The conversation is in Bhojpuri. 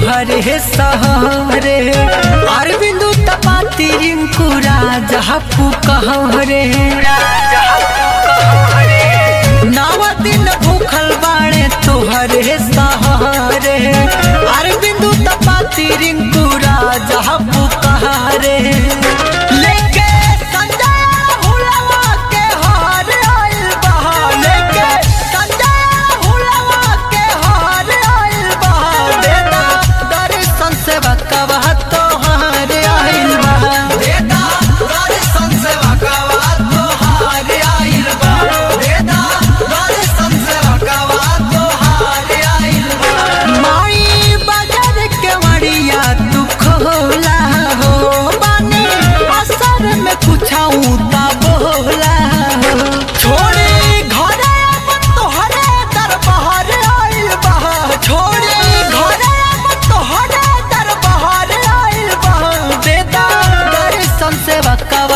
तोहरे सहरे अरविंदु तपाती रिंकू राजा पुकहरे नव दिन भूखल बाणे तोहरे सहरे अरविंदु तपाती रिंकू राजा पुकहरे लेके संजय हुलवा के हार आइल बहा लेके संजय हुलवा के हार आइल बहा बेटा दर्शन से बकवा तोहार आइल बहा बेटा दर्शन से बकवा तोहार आइल बहा बेटा दर्शन से बकवा तोहार आइल बहा माई बाजार के मड़िया तू खोला हो बानी असर में पूछाऊं ता बोला हो छोड़े घरे अपन तोहरे दरबार आइल बहा छोड़े घरे अपन तोहरे दरबार आइल बहा बेटा दर्शन से बका